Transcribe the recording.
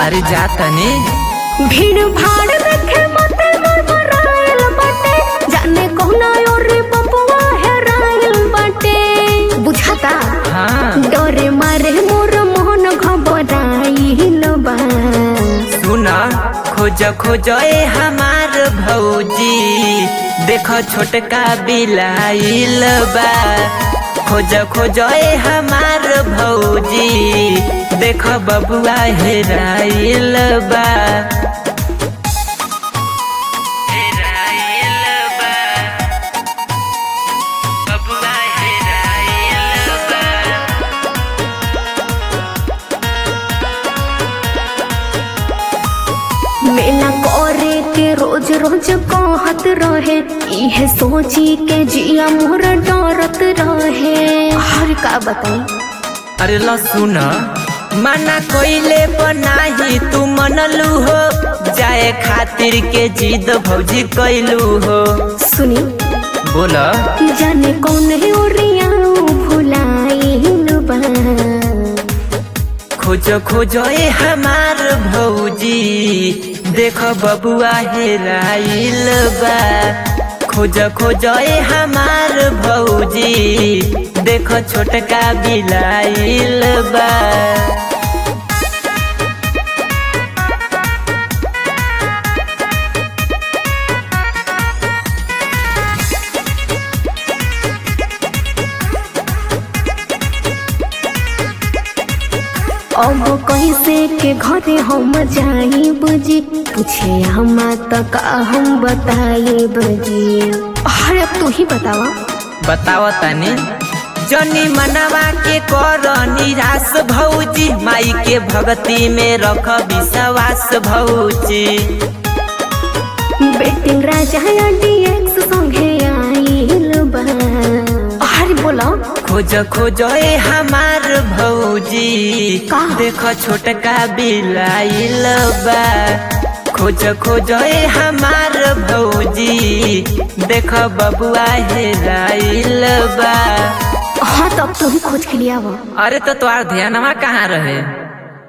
अरे जा तनी भीड़ भाड़ देखे मते मरमराइल बाटे जाने कौना और बबुआ हेराइल बाटे बुझाता हाँ डरे मारे मोर मोहन घबराइल बा सुन खोज खोज ए हमार भौजी देख छोटका बिलाइल बा खोज खोज ए हमार भौजी देख बबुआ हेराइल बा हेराइल बा बबुआ हेराइल बा मेला करे के रोज रोज कहत रहे इहे सोची के जिया मोर डरत रहे हर का बताई अरे ल सुन मना कोइले बनाही तू मनलू हो जाए खातिर के जिद भौजी कैलू हो सुनी बोल जाने कौन है ओरिया भुलाइल बा खोज खोज ए हमार भौजी देख बबुआ हेराइल बा खोज खोज ए हमार भौजी देख छोटका बिलाइल बा अब कैसे के घरे हम जाई बुझी पूछे हम तक हम बताई बजी अरे अब तू ही बतावा बताओ तनी जनी मनवा के कर निराश भौजी माई के भक्ति में रख विश्वास भौजी बेटिंग राजा डीएक्स संगे आइल बा अरे बोला खोज खोज ए हमार भौजी का? देख छोटका बिलाइल बा खोज खोज ए हमार भौजी देख बबुआ हेराइल बा हाँ तब तू ही खोज के लिया अरे तो तोहार ध्यानवा कहाँ रहे